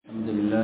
الحمد لله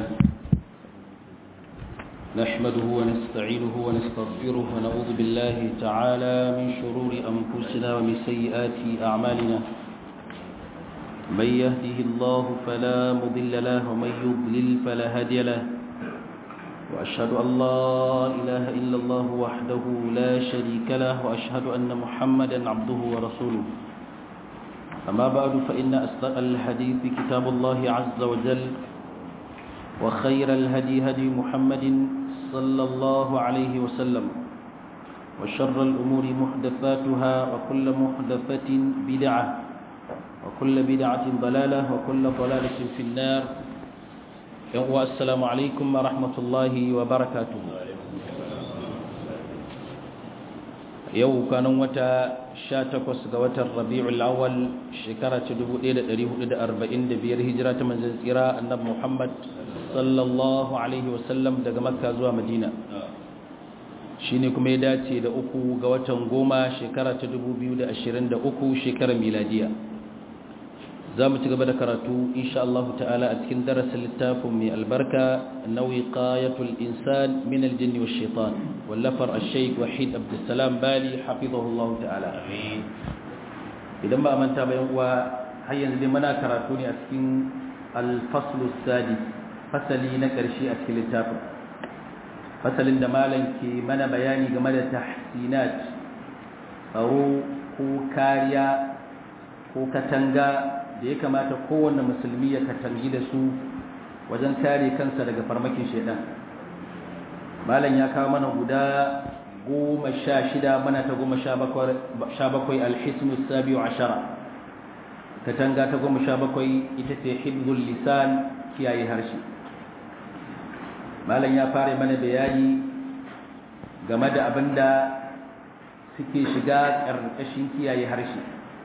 نحمده ونستعينه ونستغفره ونعوذ بالله تعالى من شرور أنفسنا ومن سيئات أعمالنا من يهده الله فلا مضل له ومن يضلل فلا هادي له وأشهد أن لا إله إلا الله وحده لا شريك له وأشهد أن محمدا عبده ورسوله أما بعد فإن أصدق الحديث كتاب الله عز وجل وخير الهدي هدي محمد صلى الله عليه وسلم وشر الأمور محدثاتها وكل محدثة بدعة وكل بدعة ضلالة وكل ضلالة في النار والسلام عليكم ورحمة الله وبركاته yau kanan wata 18 ga watan rabi'ul awwal shekara ta 1445 hijira ta manzon tsira annabi Muhammad sallallahu alaihi wasallam daga makka zuwa madina shine kuma ya dace da uku ga watan goma shekara ta 2023 shekarar miladiya za mu ci gaba da karatu insha Allah ta'ala a cikin darasin littafin mai albarka nauyi qayatul insan min aljinni wash shaitan wallafar ash-shaykh wahid abdussalam bali hafizahullah ta'ala idan ba manta ba yan uwa har yanzu dai muna karatu ne a cikin al-fasl sadis fasali na karshe a cikin littafin fasalin da malam ke mana bayani game da tahsinat tsaro ko kariya ko katanga da ya kamata kowanne musulmi ya katangi da su wajen kare kansa daga farmakin shaidan malam ya kawo mana guda goma sha shida mana ta goma sha bakwai alhisnu sabiu ashara katanga ta goma sha bakwai ita ce hibzul lisan kiyaye harshe malam ya fara mana bayani game da abin da suke shiga ƙarƙashin kiyaye harshe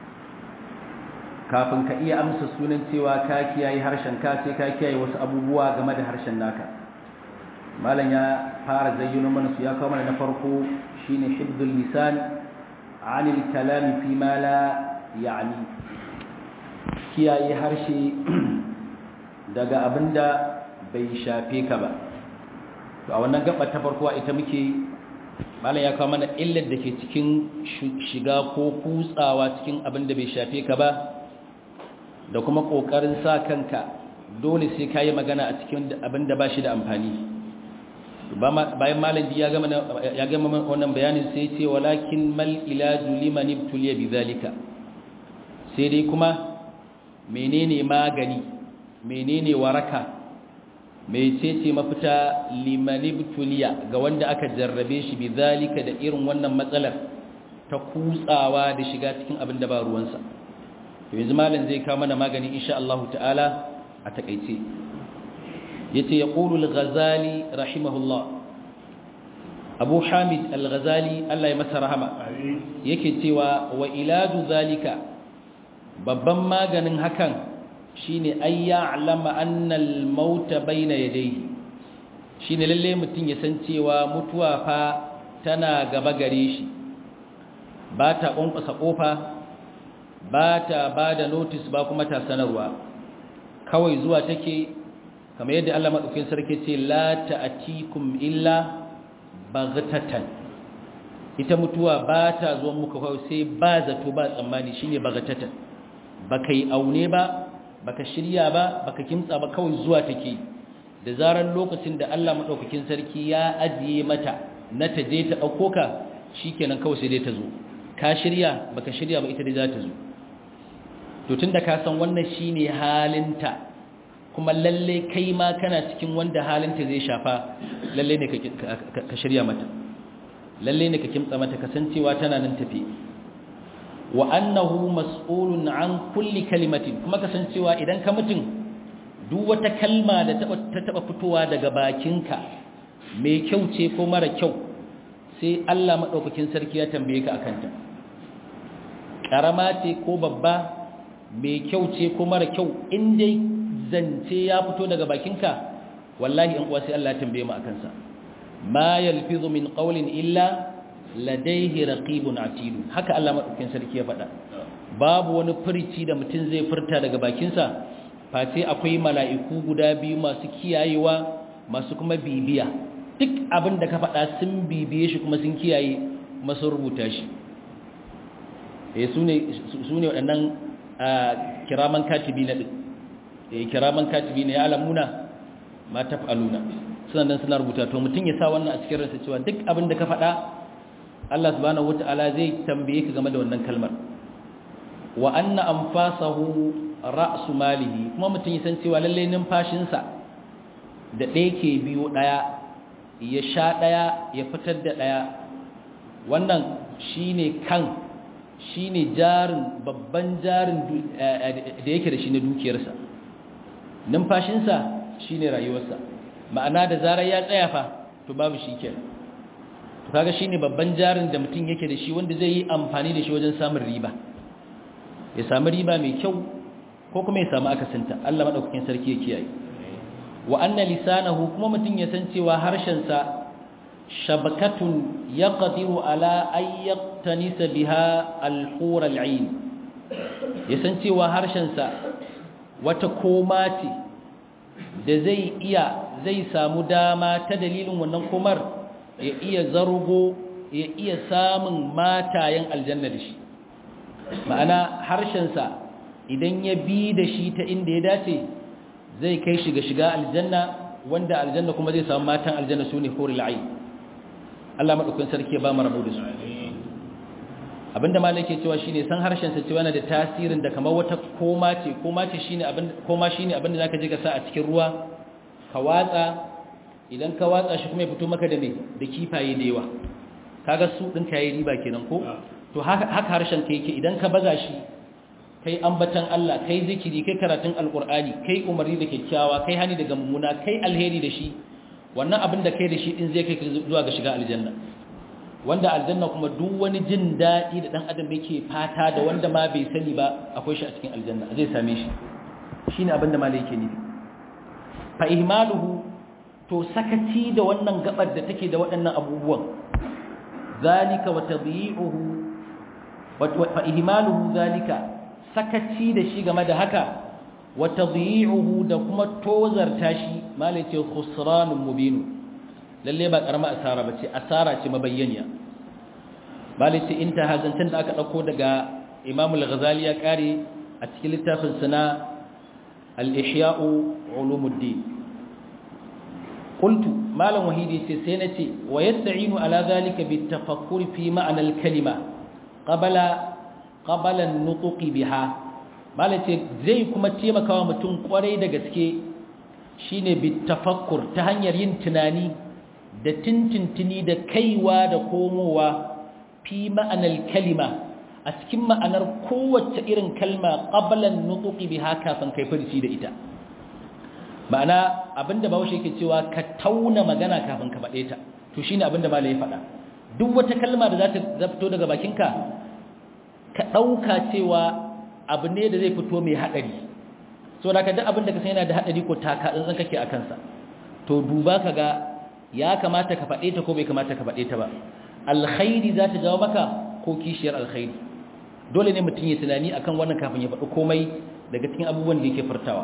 kafin ka iya amsa sunan cewa ka kiyaye harshen ka sai ka kiyaye wasu abubuwa game da harshen naka malam ya fara zayyano mana su ya kawo mana na farko shine hibdul lisan anil kalam fi ma la ya'ni kiyaye harshe daga abinda bai shafe ka ba to a wannan gaba ta farko ita muke malam ya kawo mana illar da ke cikin shiga ko kutsawa cikin abinda bai shafe ka ba da kuma ƙoƙarin sa kanka dole sai ka yi magana a cikin abin da ba shi da amfani bayan malam ya gama wannan bayanin sai ce walakin mal ilaju liman ibtuliya bi zalika sai dai kuma menene magani menene waraka mecece mafita liman ibtuliya ga wanda aka jarrabe shi bi zalika da irin wannan matsalar ta kutsawa da shiga cikin abin da ba ruwansa to yanzu malam zai kawo mana magani insha Allah ta'ala a takeice yace yaqulu al-ghazali rahimahullah Abu Hamid al-Ghazali Allah ya masa rahama yake cewa wa iladu zalika babban maganin hakan shine ay ya'lama anna al-maut bayna yadayhi shine lalle mutun ya san cewa mutuwa fa tana gaba gare shi ba ta ƙwanƙwasa ƙofa ba ta ba da notis ba kuma ta sanarwa kawai zuwa take kamar yadda Allah maɗaukin sarki ce la ta'atikum illa baghtatan ita mutuwa ba ta zuwa muka kawai sai ba zato ba tsammani shine baghtatan baka yi aune ba baka shirya ba baka kimtsa ba kawai zuwa take da zaran lokacin da Allah maɗaukakin sarki ya ajiye mata na ta je ta ɗauko ka shikenan kawai sai dai ta zo ka shirya baka shirya ba ita dai za ta zo to tunda ka san wannan shine halinta kuma lalle kai ma kana cikin wanda halinta zai shafa lalle ne ka shirya mata lalle ne ka kimtsa mata kasancewa tana nan tafi wa annahu mas'ulun an kulli kalimatin kuma kasancewa idan ka mutun duk wata kalma da ta taba fitowa daga bakinka mai kyau ce ko mara kyau sai Allah madaukakin sarki ya tambaye ka akan ta karama ce ko babba mai kyau ce ko mara kyau in dai zance ya fito daga bakinka wallahi in uwa sai Allah ya tambaye mu akan sa ma yalfizu min qawlin illa ladayhi raqibun atid haka Allah madaukakin sarki ya faɗa babu wani furici da mutum zai furta daga bakinsa face akwai mala'iku guda biyu masu kiyayewa masu kuma bibiya duk abin da ka faɗa sun bibiye shi kuma sun kiyaye kuma sun rubuta shi eh su ne waɗannan kiraman katibi na ɗin eh kiraman katibi ne ya alamuna ma taf'aluna suna nan suna rubuta to mutum ya sa wannan a cikin ransa cewa duk abin da ka faɗa Allah subhanahu wata'ala zai tambaye ka game da wannan kalmar wa anna anfasahu ra'su malihi kuma mutum ya san cewa lalle numfashinsa da ɗaya ke biyo ɗaya ya sha ɗaya ya fitar da ɗaya wannan shine kan shine jarin babban jarin da yake da shi na dukiyarsa numfashinsa shine rayuwarsa ma'ana da zarar ya tsaya fa to babu shi kenan to kaga shine babban jarin da mutum yake da shi wanda zai yi amfani da shi wajen samun riba ya samu riba mai kyau ko kuma ya samu akasinta Allah madaukakin sarki ya kiyaye wa anna lisanahu kuma mutum ya san cewa harshen sa shabakatun yaqdiru ala ay yaqtanisa biha al-hur al-ain ya san cewa harshen sa wata koma ce da zai iya zai samu dama ta dalilin wannan komar ya iya zargo ya iya samun matayen aljanna da shi ma'ana harshensa idan ya bi da shi ta inda ya dace zai kai shi ga shiga aljanna wanda aljanna kuma zai samu matan aljanna su ne horil ayi Allah maɗaukin sarki ya ba mu rabu da su abinda malai ke cewa shine san harshensa cewa yana da tasirin da kamar wata koma ce koma ce shine abin koma shine abin da zaka je ka sa a cikin ruwa ka watsa idan ka watsa shi kuma ya fito maka da me da kifaye da yawa kaga su din kai riba kenan ko to haka harshen ka yake idan ka baza shi kai ambatan Allah kai zikiri kai karatun alqur'ani kai umarni da kyakkyawa kai hani daga mummuna kai alheri da shi wannan abin da kai da shi din zai kai zuwa ga shiga aljanna wanda aljanna kuma duk wani jin daɗi da ɗan adam yake fata da wanda ma bai sani ba akwai shi a cikin aljanna zai same shi shine abin da malai yake nufi fa ihmaluhu to sakaci da wannan gabar da take da waɗannan abubuwan zalika wa tadyi'uhu fa ihmaluhu zalika sakaci da shi game da haka wa tadyi'uhu da kuma tozarta shi malai ce khusranun mubin lalle ba karama asara bace asara ce mabayyaniya malai ce inta hazantan da aka dauko daga Imam al-Ghazali ya kare a cikin littafin sana al-Ihya'u ulumuddin qultu malam wahidi ce sai nace wa yasta'inu ala zalika bitafakkur fi ma'na al-kalima qabla qabla an-nutq biha malam ce zai kuma taimakawa mutum kwarai da gaske shine bitafakkur ta hanyar yin tunani da tintintini da kaiwa da komowa fi ma'anar kalima a cikin ma'anar kowace irin kalma qablan nutqi biha kafin kai furci da ita ma'ana abinda bawo yake cewa ka tauna magana kafin ka faɗe ta to shine abinda malai ya faɗa duk wata kalma da za ta fito daga bakinka ka ɗauka cewa abu ne da zai fito mai haɗari so da ka duk abinda ka san yana da haɗari ko taka tsantsan kake a kansa to duba ka ga ya kamata ka faɗe ta ko bai kamata ka faɗe ta ba alkhairi za ta jawo maka ko kishiyar alkhairi dole ne mutum ya tunani akan wannan kafin ya faɗi komai daga cikin abubuwan da yake furtawa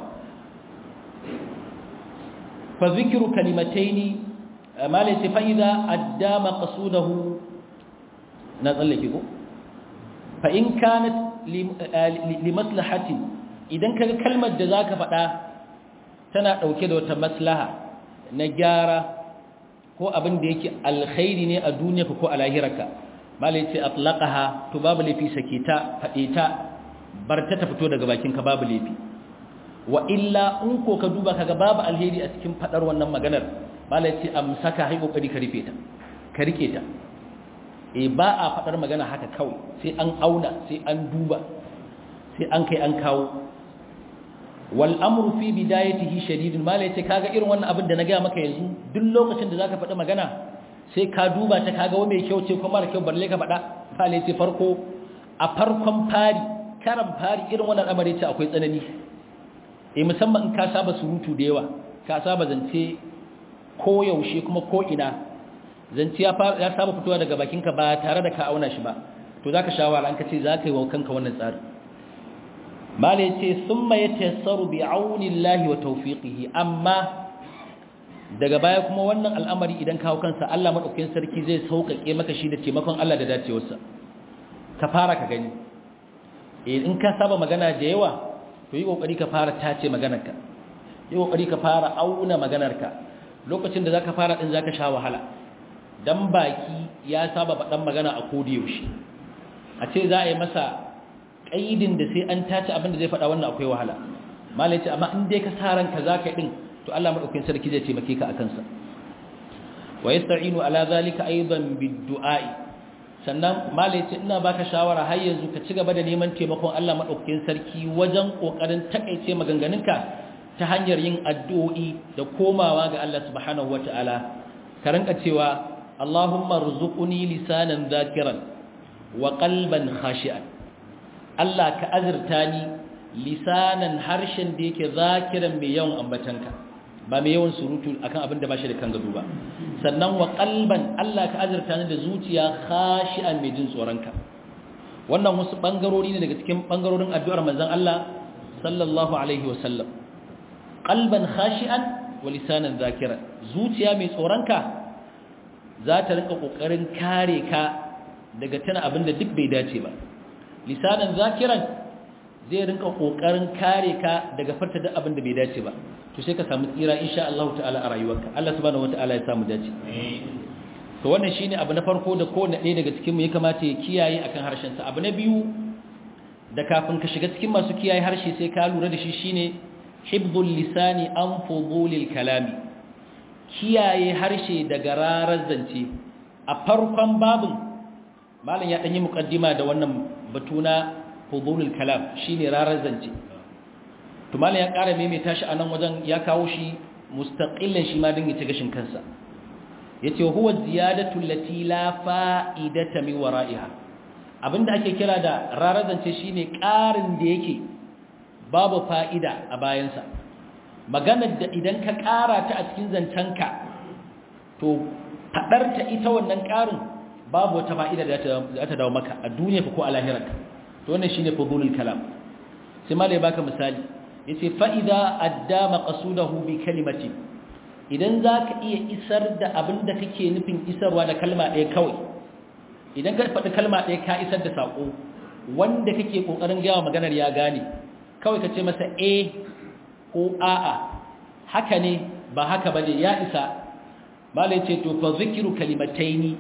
fa zikru kalimataini malai sai fa'ida addama qasudahu na tsallake ko fa in kanat li maslahatin idan kaga kalmar da zaka faɗa tana dauke da wata maslaha na gyara ko abin da yake alkhairi ne a duniya ko a lahirarka malai ce atlaqaha to babu lafi sake ta fade ta bar ta ta fito daga bakinka babu lafi wa illa in ko ka duba kaga babu alheri a cikin fadar wannan maganar malai ce amsaka hai kokari ka rufe ta ka rike ta eh ba a fadar magana haka kawai sai an auna sai an duba sai an kai an kawo wal amru fi bidayatihi shadidun mala yace kaga irin wannan abin da na ga maka yanzu duk lokacin da zaka faɗi magana sai ka duba ta kaga wa mai kyau ce ko mara kyau balle ka faɗa mala yace farko a farkon fari karan fari irin wannan amare ce akwai tsanani eh musamman in ka saba surutu da yawa ka saba zance ko yaushe kuma ko ina zance ya fara ya saba fitowa daga bakinka ba tare da ka auna shi ba to zaka shawara an ka ce zaka yi wa kanka wannan tsari malai ce summa yatassaru bi aunillahi wa tawfiqihi amma daga baya kuma wannan al'amari idan kawo kansa Allah madaukakin sarki zai sauƙaƙe maka shi da taimakon Allah da dacewarsa ka fara ka gani in ka saba magana da yawa to yi kokari ka fara tace maganarka yi kokari ka fara auna maganarka lokacin da zaka fara din zaka sha wahala dan baki ya saba faɗan magana a kodi yaushe a ce za a yi masa kaidin da sai an tace abin da zai faɗa wannan akwai wahala malai ce amma in dai ka sa ranka zaka yi din to Allah madaukakin sarki zai taimake ka akan sa wa yasta'inu ala zalika aidan bid-du'a'i sannan malai ce ina baka shawara har yanzu ka ci gaba da neman taimakon Allah madaukakin sarki wajen kokarin takeice maganganunka ta hanyar yin addu'o'i da komawa ga Allah subhanahu wataala ka ranka cewa Allahumma rzuqni lisanan zakiran wa qalban khashi'an Allah ka azurta ni lisanan harshen da yake zakiran mai yawan ambatanka ba mai yawan surutu akan abin da ba shi da kan gado ba sannan wa qalban Allah ka azurta ni da zuciya khashi'an mai jin tsoronka wannan wasu bangarori ne daga cikin bangarorin addu'ar manzon Allah sallallahu alaihi wa sallam qalban khashi'an wa lisanan zakiran zuciya mai tsoronka za ta rinka kokarin kare ka daga tana abin da duk bai dace ba lisanan zakiran zai rinka kokarin kare ka daga farta duk abin da bai dace ba to sai ka samu tsira insha Allah ta'ala a rayuwarka Allah subhanahu wata'ala ya samu dace to wannan shine abu na farko da kowanne ɗaya daga cikin mu ya kamata ya kiyaye akan harshen sa abu na biyu da kafin ka shiga cikin masu kiyaye harshe sai ka lura da shi shine hibdul lisani an fudulil kalami kiyaye harshe daga rarar zance a farkon babin malam ya danyi muqaddima da wannan batuna fudulul kalam shine rarar zance to malam ya ƙara maimaita shi a nan wajen ya kawo shi mustaqillan shi ma din ya ci gashin kansa yace huwa ziyadatu allati la fa'idata min wara'iha abinda ake kira da rarazance shine ƙarin da yake babu fa'ida a bayansa maganar da idan ka ƙara ta a cikin zancenka to fadar ta ita wannan ƙarin babu wata fa'ida da za ta dawo maka a duniya ko a lahirarka to wannan shine fudulul kalam sai malai baka misali yace fa idza adda maqsudahu bi kalimati idan zaka iya isar da abin da kake nufin isarwa da kalma ɗaya kawai idan ka faɗi kalma ɗaya ka isar da sako wanda kake kokarin gawa maganar ya gane kawai ka ce masa eh ko a'a haka ne ba haka bane ya isa malai ce to fa zikru kalimataini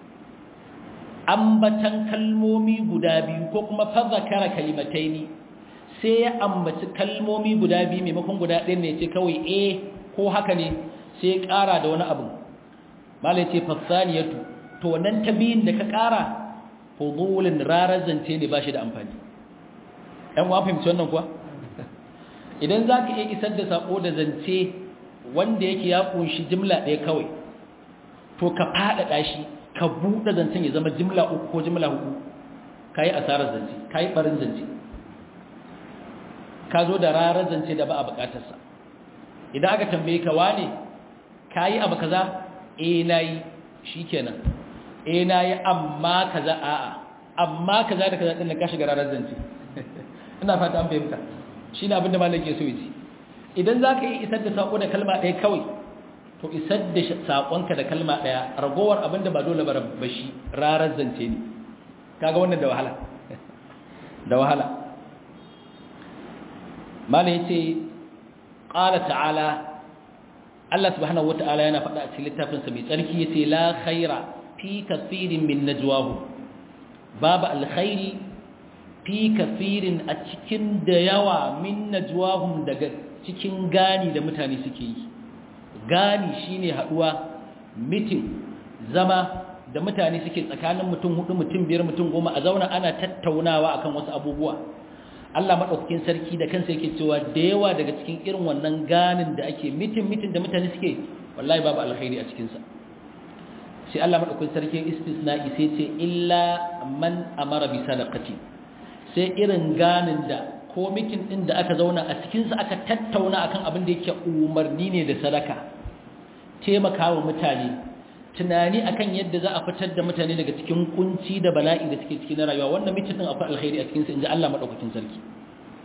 ambatan kalmomi guda biyu ko kuma fa zakara kalimataini sai ya ambaci kalmomi guda biyu maimakon guda ɗaya ne ce kawai eh ko haka ne sai ya ƙara da wani abu malai ce fasaniyatu to nan ta biyun da ka ƙara fudulin rarar zance ne ba shi da amfani ɗan wa fahimci wannan kuwa idan za ka iya isar da saƙo da zance wanda yake ya ƙunshi jimla ɗaya kawai to ka faɗaɗa shi ka buɗe zancen ya zama jimla uku ko jimla hudu ka yi asarar zance ka yi ɓarin zance ka zo da rarar zance da ba a bukatarsa idan aka tambaye ka wane ka yi abu kaza eh na yi shi kenan eh na yi amma kaza a'a amma kaza da kaza ɗin da ka shiga rarar zance ina fata an fahimta shi ne abinda malam ke so yi idan za ka yi isar da saƙo da kalma ɗaya kawai to isar da saƙonka da kalma ɗaya ragowar abinda ba dole ba shi rarar zance ne kaga wannan da wahala da wahala mana ya ce ƙala ta'ala Allah subhanahu wa ta'ala yana faɗa a cikin littafinsa mai tsarki ya ce la khaira fi kasirin min najwahu babu alkhairi fi kasirin a cikin da yawa min najwahum daga cikin gani da mutane suke yi gani shine haɗuwa mitin zama da mutane suke tsakanin mutum hudu mutum biyar mutum goma a zauna ana tattaunawa akan wasu abubuwa Allah maɗaukakin sarki da kansa yake cewa da yawa daga cikin irin wannan ganin da ake mitin mitin da mutane suke wallahi babu alkhairi a cikinsa sai Allah maɗaukakin sarki istisna'i sai ce illa man amara bi sadaqati sai irin ganin da ko mitin din da aka zauna a cikinsa aka tattauna akan abin da yake umarni ne da sadaka taimakawa mutane tunani akan yadda za a fitar da mutane daga cikin kunci da bala'i da suke cikin rayuwa wannan mitin din akwai alkhairi a cikin sa inji Allah madaukakin sarki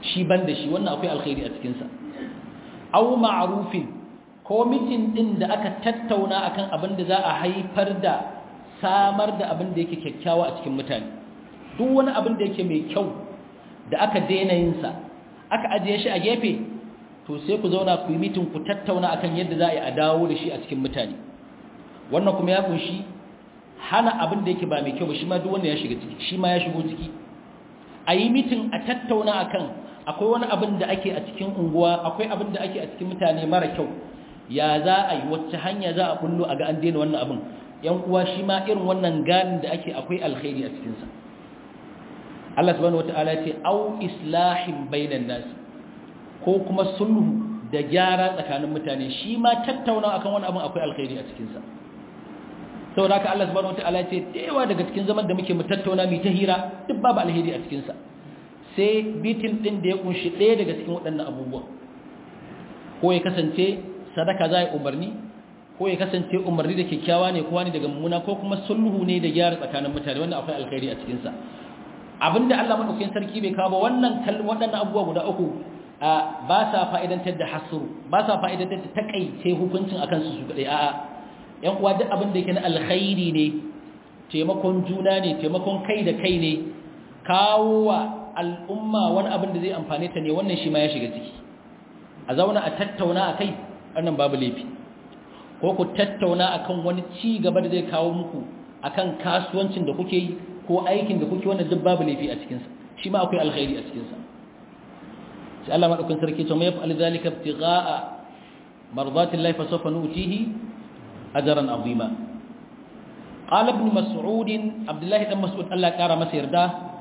shi ban da shi wannan akwai alkhairi a cikinsa au ma'rufin ko mitin din da aka tattauna akan abin da za a haifar da samar da abin da yake kyakkyawa a cikin mutane duk wani abin da yake mai kyau da aka daina yin sa aka ajiye shi a gefe to sai ku zauna ku yi mitin ku tattauna akan yadda za a yi a dawo da shi a cikin mutane wannan kuma ya kunshi hana abin da yake ba mai kyau ba shi ma duk wanda ya shiga ciki shi ma ya shigo ciki a yi mitin a tattauna akan akwai wani abin da ake a cikin unguwa akwai abin da ake a cikin mutane mara kyau ya za a yi wacce hanya za a bullo a ga an daina wannan abin yan uwa shi ma irin wannan ganin da ake akwai alkhairi a cikinsa Allah subhanahu wataala ya ce au islahin bainan nas ko kuma sulhu da gyara tsakanin mutane shi ma tattauna akan wani abin akwai alkhairi a cikinsa saboda haka Allah subhanahu wataala ya ce yawa daga cikin zaman da muke mu tattauna mu ta hira duk babu alheri a cikinsa sai bitin din da ya kunshi ɗaya daga cikin waɗannan abubuwa ko ya kasance sadaka za a umarni ko ya kasance umarni da kyakkyawa ne kowa ne daga mummuna ko kuma sulhu ne da gyara tsakanin mutane wannan akwai alkhairi a cikinsa abinda Allah madaukakin sarki bai kawo wannan waɗannan abubuwa guda uku ba sa fa'idantar da hasuru ba sa fa'idantar da takaice hukuncin akan su su kadai a'a yan uwa duk abin da yake na alkhairi ne taimakon juna ne taimakon kai da kai ne kawo wa al'umma wani abin da zai amfane ta ne wannan shi ma ya shiga ciki a zauna a tattauna a kai wannan babu laifi ko ku tattauna akan wani ci gaba da zai kawo muku akan kasuwancin da kuke yi ko aikin da kuke wannan duk babu laifi a cikinsa shi ma akwai alkhairi a cikinsa sai Allah madaukakin sarki to mai fa'al zalika ibtigha'a mardati llahi fa sawfa nutihi ajran azima qala ibn mas'ud abdullah ibn mas'ud Allah ya kara masa yarda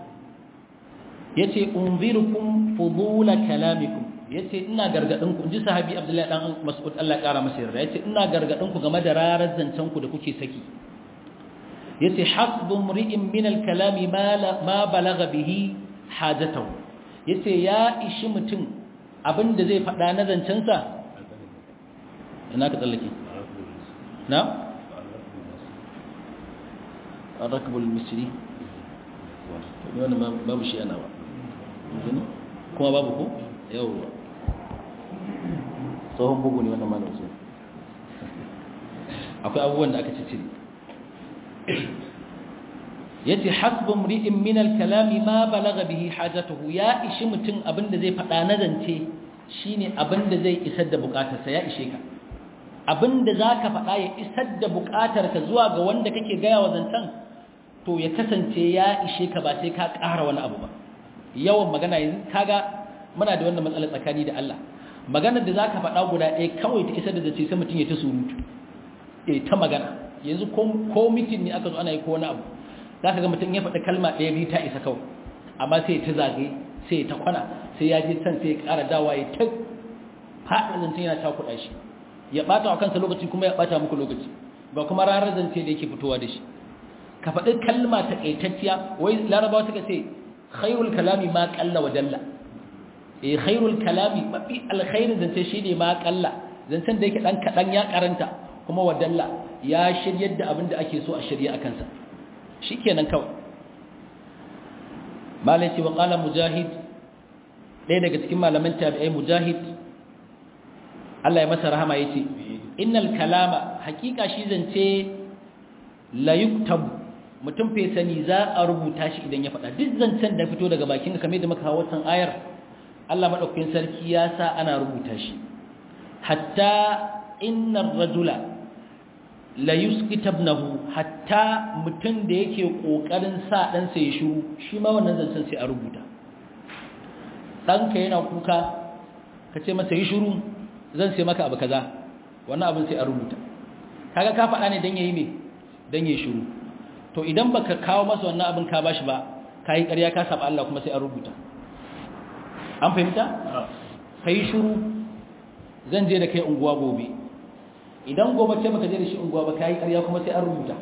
yace unzirukum fudula kalamikum yace ina gargadin ku inji sahabi abdullahi dan mas'ud Allah ya kara masa yarda yace ina gargadin ku game da rarar zancen ku da kuke saki yace hasbu mri'in min al-kalami ma balagha bihi hajatahu yace ya ishi mutum abinda zai faɗa na zancen sa ina ka tsallake na الركب المصري wannan babu shi ana ba kuma babu ko yawwa tsohon bugu ne wannan malam sai akwai abubuwan da aka cicire yace hasbu mri'in min al-kalami ma balagha bihi hajatuhu ya ishi mutum abinda zai fada na zance shine abinda zai isar da bukatarsa ya ishe ka abinda zaka fada ya isar da bukatarka zuwa ga wanda kake gaya wa zancen to ya kasance ya ishe ka ba sai ka ƙara wani abu ba yawan magana yanzu kaga muna da wannan matsalar tsakani da Allah maganar da zaka faɗa guda ɗaya kawai ta isar da zace sai mutum ya ta surutu eh ta magana yanzu ko mitin ne aka zo ana yi ko wani abu zaka ga mutum ya faɗi kalma ɗaya biyu ta isa kawai amma sai ta zagaye sai ta kwana sai ya je can sai ya ƙara dawa ya ta faɗa zance yana takuɗa shi ya ɓata wa kansa lokaci kuma ya ɓata muku lokaci ba kuma ranar zance da yake fitowa da shi ka faɗi kalma ta ƙaitacciya wai larabawa suka ce khairul kalami ma ƙalla wa dalla eh khairul kalami mafi alkhairin zance shi ne ma ƙalla zancen da yake ɗan kaɗan ya karanta kuma wa dalla ya shiryar da abin da ake so a shirya a kansa shi kenan kawai malai ce wa ƙala mujahid ɗaya daga cikin malaman tabi'ai mujahid Allah ya masa rahama ya ce innal kalama hakika shi zance la yuktabu mutum fe sani za a rubuta shi idan ya faɗa duk zancen da fito daga bakin kamar da muka hawo wannan ayar Allah madaukakin sarki ya sa ana rubuta shi hatta innar rajula la yusqita ibnahu hatta mutum da yake kokarin sa dan sa ya shiru shi ma wannan zancen sai a rubuta danka yana kuka kace masa yi shiru zan sai maka abu kaza wannan abin sai a rubuta kaga ka faɗa ne dan yayi me dan yayi shiru to idan baka kawo masa wannan abin ka bashi ba kai ƙarya ka saba Allah kuma sai an rubuta an fahimta kai shiru zan je da kai unguwa gobe idan gobe ce baka je da shi unguwa ba kai ƙarya kuma sai an rubuta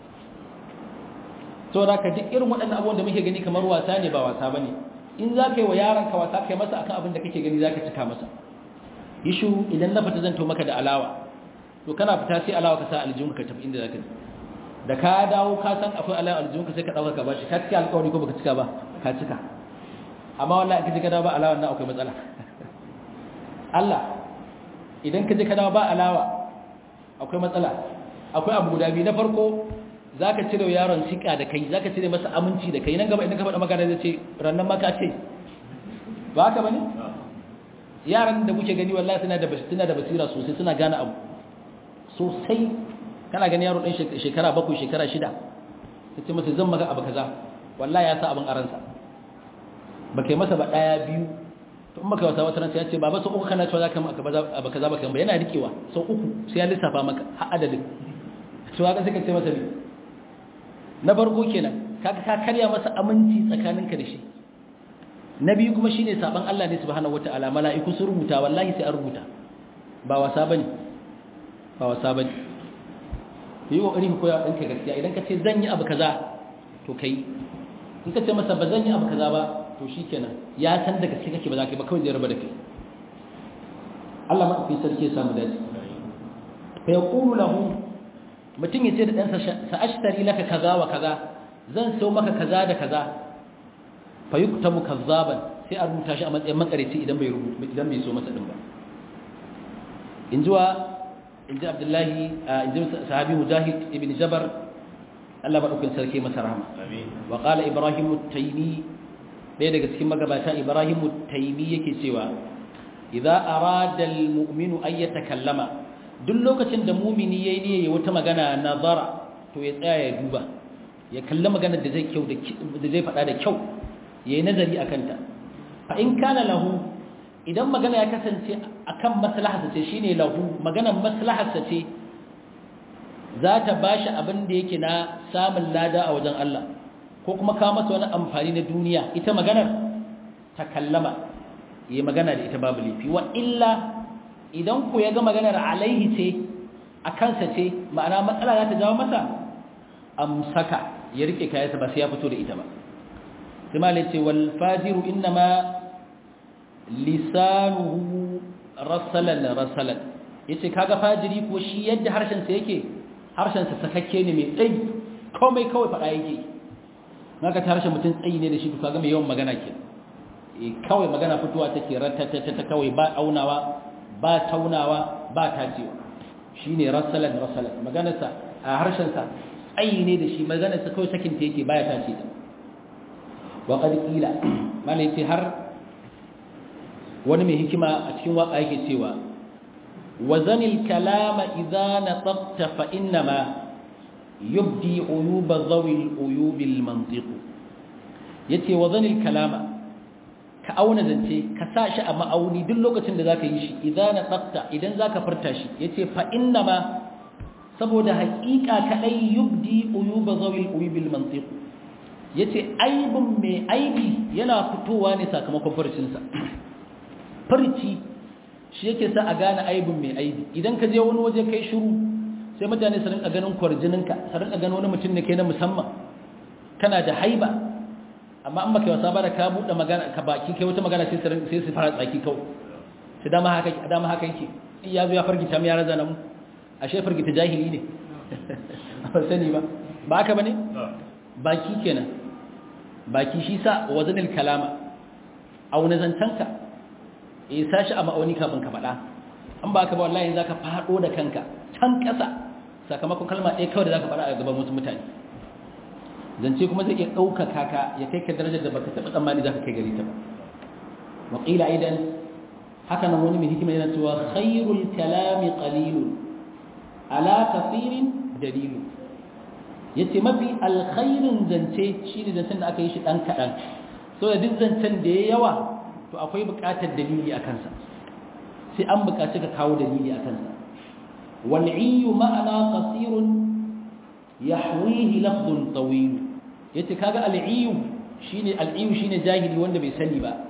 to da ka duk irin waɗannan abubuwan da muke gani kamar wasa ne ba wasa bane in za ka yi wa yaron ka wasa kai masa akan abin da kake gani za ka cika masa yi shiru idan na fita zan to maka da alawa to kana fita sai alawa ka sa aljihunka ka tafi inda za ka je da ka dawo ka san akwai alayin aljihunka sai ka ɗauka ka bashi ka cika alƙawari ko baka cika ba ka cika amma wallahi kaje ka dawo ba alawa nan akwai matsala Allah idan kaje ka dawo ba alawa akwai matsala akwai abu guda biyu na farko zaka cire yaron sika da kai zaka cire masa aminci da kai nan gaba idan ka faɗa magana zai ce rannan maka ce ba haka bane yaran da kuke gani wallahi suna da suna da basira sosai suna gane abu sosai kana gani yaro ɗan shekara bakwai shekara shida ta ce masa zan maka abu kaza wallahi ya sa abin aransa ba kai masa ba ɗaya biyu to in baka wasa wata ransa ya ce baba sau uku kana cewa za ka abu kaza ba kan ba yana rikewa sau uku sai ya lissafa maka har adadin to haka sai ka ce masa ne na farko kenan kaga ka karya masa aminci tsakaninka da shi na biyu kuma shine saban Allah ne subhanahu wataala mala'iku sun rubuta wallahi sai an rubuta ba wasa bane ba wasa bane yi kokari ku koya ɗanka gaskiya idan ka ce zan yi abu kaza to kai in ka ce masa ba zan yi abu kaza ba to shikenan ya san da gaske kake ba za ka yi ba kawai zai raba da kai Allah ma fi sarki ya samu dace fa yaqulu lahu mutum ya ce da ɗansa sa'ashtari laka kaza wa kaza zan so maka kaza da kaza fa yuktabu kazzaban sai a rubuta shi a matsayin makareci idan bai rubuta idan bai so masa din ba in jiwa in ji abdullahi in ji sahabi mujahid ibn jabar Allah madaukakin sarki masa rahama wa qala ibrahim at-taymi ɗaya daga cikin magabata ibrahim at-taymi yake cewa idza arada al-mu'minu an yatakallama duk lokacin da mumini yayi niyya wata magana nazara to ya tsaya ya duba ya kalli magana da zai kyau da zai faɗa da kyau ya yi nazari a kanta fa in kana lahu idan magana ya kasance a kan maslaharsa ce shi ne lahu maganar maslaharsa ce za ta ba shi abin da yake na samun lada a wajen Allah ko kuma kawo masa wani amfani na duniya ita maganar ta kallama ya magana da ita babu laifi wa illa idan ku ya ga maganar alaihi ce a kansa ce ma'ana matsala za ta jawo masa amsaka ya rike kayansa ba sai ya fito da ita ba kuma ce wal fajiru innama lisanuhu rasalan rasalan yace kaga fajiri ko shi yadda harshen sa yake harshen sa sakakke ne mai tsayi komai kawai fada yake naka ta harshen mutum tsayi ne da shi kaga mai yawan magana ke eh kawai magana fitowa take ratatata ta kawai ba aunawa ba taunawa ba tacewa shine rasalan rasalan maganarsa a harshen sa tsayi ne da shi maganarsa kawai sakin ta yake baya tace ta waƙar ƙila mana ce har wani mai hikima a cikin waƙa yake cewa wazanil kalama idza nataqta fa innama yubdi uyuba zawil uyubil mantiq yace wazanil kalama ka auna zance ka sa shi a ma'auni duk lokacin da zaka yi shi idza nataqta idan zaka furta shi yace fa innama saboda haƙiƙa kadai yubdi uyuba zawil uyubil mantiq ya ce aibin mai aibi yana fitowa ne sakamakon farcinsa farci shi yake sa a gane aibin mai aibi idan ka je wani waje kai shiru sai mutane su rinka ganin kwarjininka su rinka ganin wani mutum ne kai na musamman kana da haiba amma an baka wasa ba da ka buɗe magana ka baki kai wata magana sai su fara tsaki kawai sai dama haka dama haka yake in ya zo ya fargita mu ya raza na mu ashe fargita jahili ne ba sani ba ba haka bane baki kenan baki shi sa wazanin kalama auna zantanka ya sashi a ma'auni kafin ka faɗa an ba ka ba wallahi za ka faɗo da kanka can ƙasa sakamakon kalma ɗaya kawai da za ka faɗa a gaban wasu mutane zance kuma zai iya ɗaukaka ka ya kai ka darajar da baka taɓa tsammani za ka kai gari ta ba waƙila idan haka nan wani mai hikima yana cewa khairul kalami qalilun ala kafirin dalilu ya ce mafi alkhairin zance shi ne zancen da aka yi shi ɗan kaɗan so da duk zancen da ya yawa to akwai buƙatar dalili a kansa sai an buƙaci ka kawo dalili a kansa wal'iyu ma'ana qasirun yahwihi lafdun tawil yace kaga al'iyu shine al'iyu shine jahili wanda bai sani ba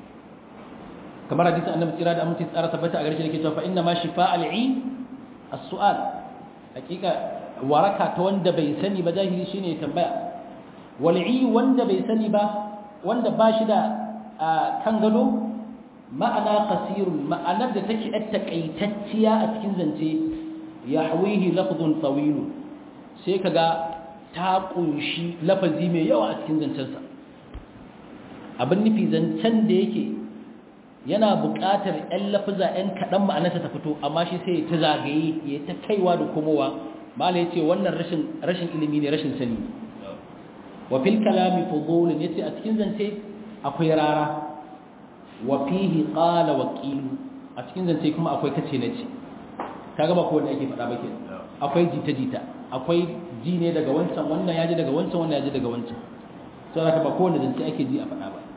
kamar hadisin annabi tsira da amince tsara tabbata a garshe yake cewa fa inna ma shifa al'i as-su'al hakika waraka ta wanda bai sani ba jahili shine ya tambaya wal'i wanda bai sani ba wanda ba shi da kan gado ma'ana qasirun ma'anar da take yar takaitacciya a cikin zance yahwihi lafdhun tawil sai kaga ta kunshi lafazi mai yawa a cikin zancensa abin nufi zancen da yake yana buƙatar ‘yan lafiza ‘yan kaɗan ma'anarsa ta fito amma shi sai ta zagaye ya ta kaiwa da komowa mala ya ce wannan rashin ilimi ne rashin sani wa fil kalami fudulin ya ce a cikin zance akwai rara wa fihi qala wa qilu a cikin zance kuma akwai kace na ce kaga ba ko wanda ake faɗa ba ke akwai jita jita akwai ji ne daga wancan wannan ya ji daga wancan wannan ya ji daga wancan to haka ba ko wanda zance ake ji a faɗa ba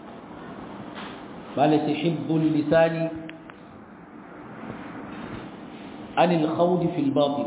bala sai hibbul lisani anil khawdi fil batil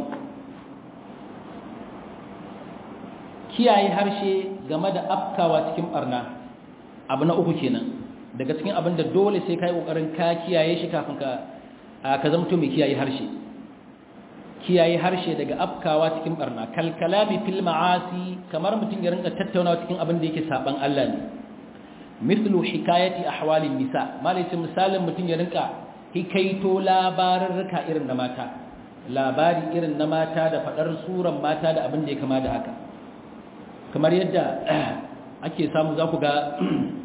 kiyaye harshe game da afkawa cikin barna abu na uku kenan daga cikin abin da dole sai kai kokarin ka kiyaye shi kafin ka ka zama mai kiyaye harshe kiyaye harshe daga afkawa cikin barna kal kalami fil ma'asi kamar mutum ya rinka tattaunawa cikin abin da yake saban Allah ne mithlu hikayati ahwalin nisa malai misalin mutum ya rinka hikaito labarurruka irin na mata labari irin na mata da fadar suran mata da abin da ya kama da haka kamar yadda ake samu za ku ga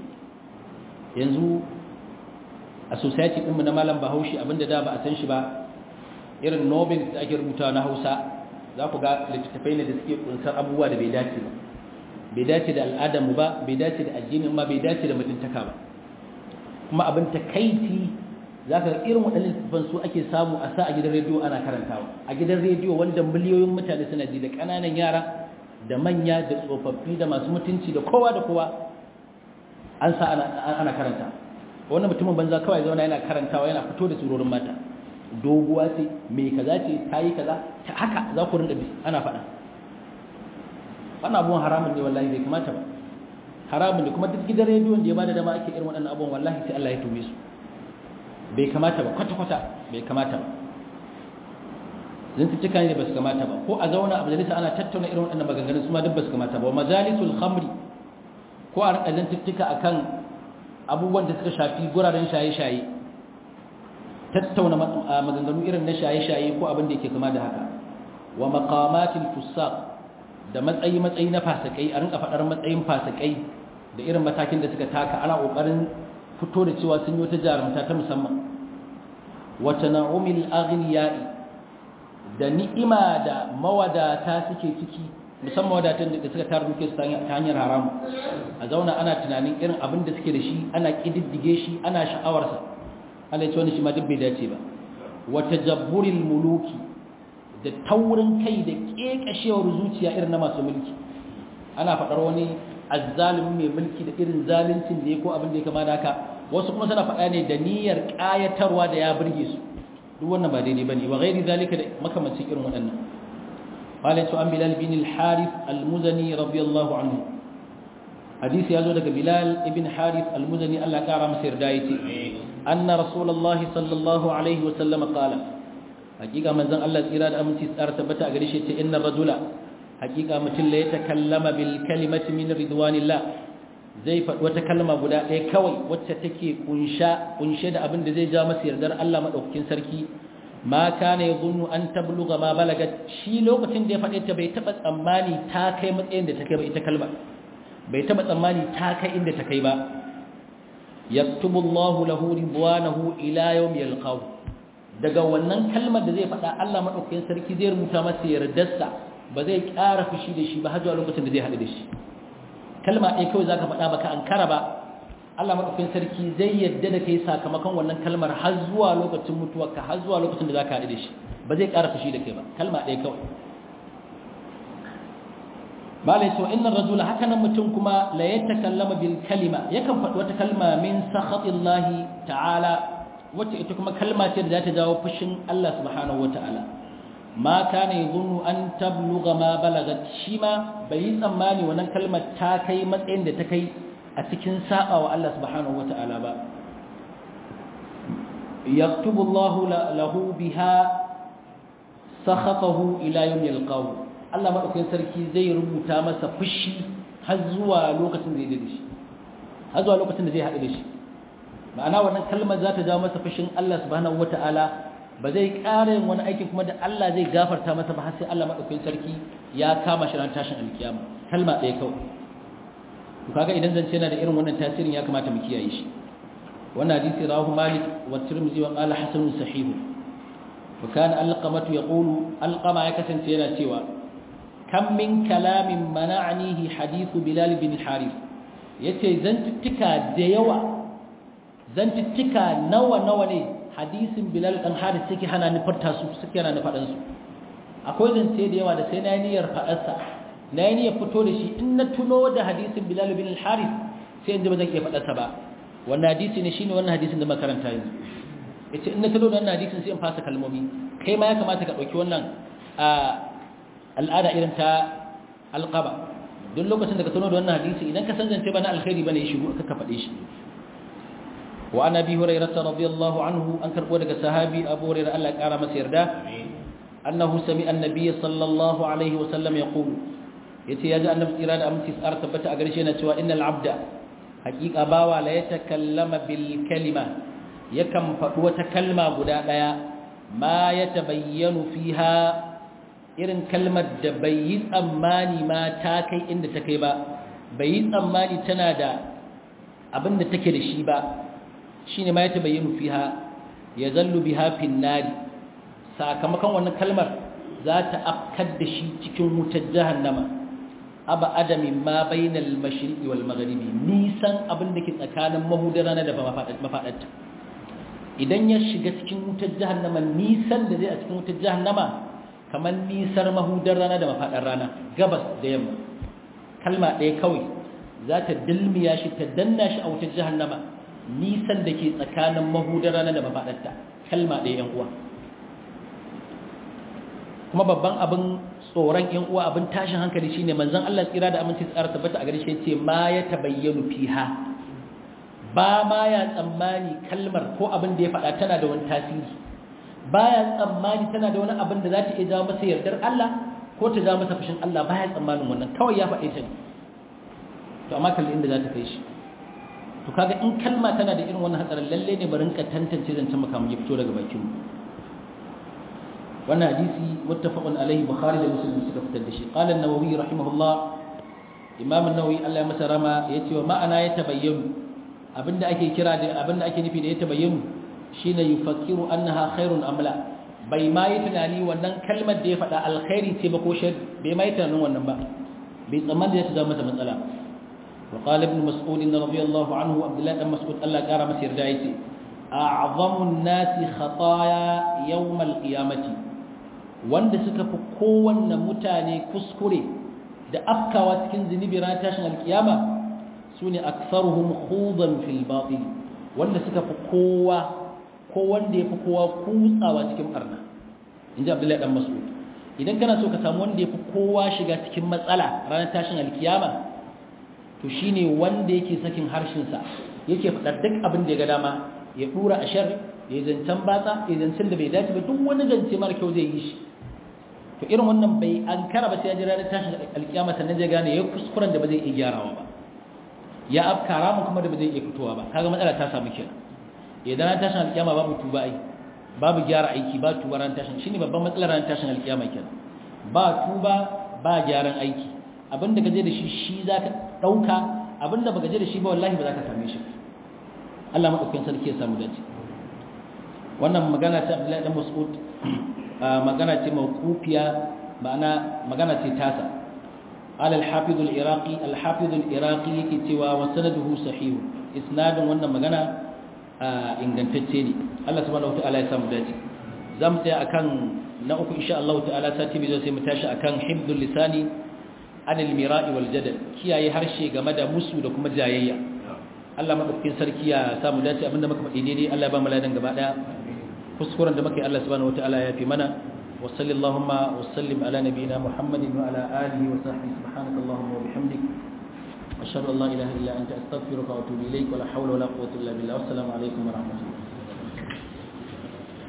yanzu a society ɗinmu na malam bahaushe abinda da ba a san shi ba irin nobel da ake rubuta na hausa za ku ga littattafai ne da suke kunsar abubuwa da bai dace ba bai dace da al'adarmu ba bai dace da addinin ma bai dace da mutuntaka ba kuma abin takaici za ka irin waɗannan littattafan su ake samu a sa a gidan rediyo ana karantawa a gidan rediyo wanda miliyoyin mutane suna ji da ƙananan yara da manya da tsofaffi da masu mutunci da kowa da kowa an sa ana karanta wannan mutumin banza kawai zauna yana karantawa yana fito da surorin mata doguwa ce mai kaza ce ta yi kaza ta haka za ku rinda bi ana faɗa wannan abubuwan haramun ne wallahi bai kamata ba haramun ne kuma duk gidan rediyon da ya bada dama ake irin waɗannan abubuwan wallahi sai Allah ya tube su bai kamata ba kwata-kwata bai kamata ba zantuttuka ne ba su kamata ba ko a zauna a majalisa ana tattauna irin waɗannan maganganun su ma duk ba su kamata ba majalisul khamri ko a rika zantuttuka akan abubuwan da suka shafi guraren shaye-shaye tattauna maganganu irin na shaye-shaye ko abin da yake kama da haka wa maqamatil fusaq da matsayi matsayi na fasikai a rinka faɗar matsayin fasikai da irin matakin da suka taka ana kokarin fito da cewa sun yi wata jarumta ta musamman wa tana'umil aghniyai da ni'ima da mawadata suke ciki musamman wadatan da suka tara duke su ta hanyar haramu a zauna ana tunanin irin abin da suke da shi ana kididdige shi ana sha'awarsa Allah ya ce wani shi ma duk bai dace ba wa tajabburil muluki da taurin kai da kekashewar zuciya irin na masu mulki ana faɗar wani azzalimi mai mulki da irin zaluncin da ya ko abin da ya kama da haka wasu kuma suna faɗa ne da niyyar ƙayatarwa da ya burge su duk wannan ba daidai bane wa ghairi zalika da makamancin irin waɗannan qala tu an bilal bin al-harith al-muzani radiyallahu anhu hadisi yazo daga bilal ibn harith al-muzani Allah kara masa yarda yace anna rasulullahi sallallahu alaihi wa sallam qala hakika manzon Allah tsira da aminci tsara tabbata a gare shi ce innar rajula hakika mutum la yatakallama bil kalimati min ridwanillah zai faɗi wata kalma guda ɗaya kawai wacce take kunshe da abin da zai ja masa yardar Allah maɗaukakin sarki ma kana ya zunnu an tabluga ma balagat shi lokacin da ya faɗe ta bai taɓa tsammani ta kai matsayin da ta kai ba ita kalma bai taɓa tsammani ta kai inda ta kai ba yaktubu Allahu lahu ridwanahu ila yawm yalqahu daga wannan kalmar da zai faɗa Allah maɗaukakin sarki zai rubuta masa yardarsa ba zai ƙara fushi da shi ba har zuwa lokacin da zai haɗu da shi kalma ɗaya kawai za ka faɗa baka an kara ba Allah maɗaukin sarki zai yadda da kai sakamakon wannan kalmar har zuwa lokacin mutuwarka har zuwa lokacin da za ka haɗu da shi ba zai ƙara fushi da kai ba kalma ɗaya kawai malai so inna rajula haka nan mutum kuma la yatakallama bil kalima yakan faɗi wata kalma min sakhatillahi ta'ala wacce ita kuma kalma ce da za ta jawo fushin Allah subhanahu wata'ala ma kana yadhunnu an tablugha ma balagat shi ma bai yi tsammani wannan kalmar ta kai matsayin da ta kai a cikin saba wa Allah subhanahu wata'ala ba yaktubu Allah lahu biha sakhatahu ila yawm yalqahu Allah madaukakin sarki zai rubuta masa fushi har zuwa lokacin da zai da shi har zuwa lokacin da zai haɗu da shi ma'ana wannan kalmar za ta jawo masa fushin Allah subhanahu wata'ala ba zai ƙara yin wani aikin kuma da Allah zai gafarta masa ba har sai Allah maɗaukakin sarki ya kama shi ran tashin alkiyama kalma ɗaya kawai to kaga idan zance yana da irin wannan tasirin ya kamata mu kiyaye shi wannan hadisi rawahu malik wa tirmidhi wa qala hasan sahih wa kana alqamatu yaqulu alqama ya kasance yana cewa kam min kalamin mana'anihi hadithu bilal bin harith yace zantuttuka da yawa zantuttuka nawa nawa ne hadisin bilal dan harith suke hana ni farta su suke hana ni fadan su akwai zance da yawa da sai na niyyar fadar sa na niyyar fito da shi in na tuno da hadisin bilal bin harith sai in ji ba zan iya fadar sa ba wannan hadisi ne shine wannan hadisin da makaranta yanzu yace in na tuno da wannan hadisin sai in fasa kalmomi kai ma ya kamata ka dauki wannan al'ada irin ta alqaba duk lokacin da ka tuno da wannan hadisi idan ka san zance ba na alkhairi bane ya shigo ka faɗe shi wa an abi hurairah radiyallahu anhu an karbo daga sahabi abu hurairah Allah ya kara masa yarda annahu sami'a an-nabiy sallallahu alaihi wa sallam yaqulu yace yaji annabi tsira da aminci tsar tabbata a gare shi yana cewa innal abda haqiqa bawa la yatakallama bil kalima yakan faɗi wata kalma guda daya ma yatabayyanu fiha irin kalmar da bai yi tsammani ma ta kai inda ta kai ba bai yi tsammani tana da abin da take da shi ba shi ne ma ya tabayyanu fiha ya zallu biha fin nari sakamakon wannan kalmar za ta afkar da shi cikin wutar jahannama aba adamin ma bainal mashriqi wal maghribi nisan abin da ke tsakanin mahudar rana da mafadarta idan ya shiga cikin wutar jahannama nisan da zai a cikin wutar jahannama kamar nisar mahudar rana da mafaɗar rana gabas da yamma kalma ɗaya kawai za ta dilmiya shi ta danna shi a wutar jahannama nisan da ke tsakanin mahudar rana da mafaɗarta kalma ɗaya yan uwa kuma babban abin tsoron yan uwa abin tashin hankali shine manzon Allah tsira da aminci tsara tabbata a gare shi yace ma ya tabayyanu fiha ba ma ya tsammani kalmar ko abin da ya faɗa tana da wani tasiri baya tsammani tana da wani abin da za ta iya jawo masa yardar Allah ko ta jawo masa fushin Allah baya tsammanin wannan kawai ya faɗe ta ne to amma kalli inda za ta kai shi to kaga in kalma tana da irin wannan hatsarin lalle ne bari ka tantance zancen makamu ya fito daga bakin mu wannan hadisi muttafaqun alaihi bukhari da muslim suka fitar da shi qala an-nawawi rahimahullah imam an-nawawi Allah ya masa rama yace wa ma'ana ya tabayyanu abinda ake kira da abinda ake nufi da ya tabayyanu shine yufakkiru annaha khairun amla bai ma yi tunani wannan kalmar da ya faɗa alkhairi ce ba ko shar bai ma yi tunanin wannan ba bai tsammanin da ya zama masa matsala wa qala ibn mas'ud radiyallahu anhu abdullah dan mas'ud Allah kara masa yarda yace a'zamu an-nasi khataaya yawm al-qiyamati wanda suka fi kowanne mutane kuskure da afkawa cikin zunubi ran tashin al-qiyama sune aktharuhum khudan fil batil wanda suka fi kowa ko wanda ya fi kowa kutsawa cikin barna in ji abdullahi dan mas'ud idan kana so ka samu wanda ya fi kowa shiga cikin matsala ranar tashin alkiyama to shine wanda yake sakin harshensa yake faɗar duk abin da ya ga dama ya ɗura a shar ya zancen batsa ya zancen da bai dace ba duk wani zance mara kyau zai yi shi to irin wannan bai an kara ba sai ya ji ranar tashin alkiyama sannan zai gane ya kuskuren da ba zai iya gyarawa ba ya afkara mu kuma da ba zai iya fitowa ba kaga matsala ta samu kenan idan ran tashin alkiyama babu tuba ai babu gyara aiki ba tuba ran tashin shine babban matsalar ran tashin alkiyama kenan ba tuba ba gyaran aiki abinda gaje da shi shi zaka dauka abinda baka je da shi ba wallahi ba zaka same shi Allah madaukakin sarki ya samu dace wannan magana ta Abdullahi dan Mas'ud magana ce mawqufiya ma'ana magana ce tasa قال الحافظ العراقي الحافظ العراقي yake cewa wa sanaduhu sahih isnadin wannan magana ingantacce ne Allah subhanahu wataala ya samu dace zamu tsaya akan na uku insha Allah ta'ala sati bizo sai mu tashi akan hibdul lisani anil mira'i wal jadal kiyaye harshe game da musu da kuma jayayya Allah madaukakin sarki ya samu dace abinda muka faɗi daidai Allah ya ba mu ladan gaba daya kuskuren da muka yi Allah subhanahu wataala ya fi mana wa sallallahu wa sallim ala nabiyyina Muhammadin wa ala alihi wa sahbihi subhanakallahumma wa bihamdik أشهد أن لا إله إلا أنت أستغفرك وأتوب إليك ولا حول ولا قوة إلا بالله والسلام عليكم ورحمة الله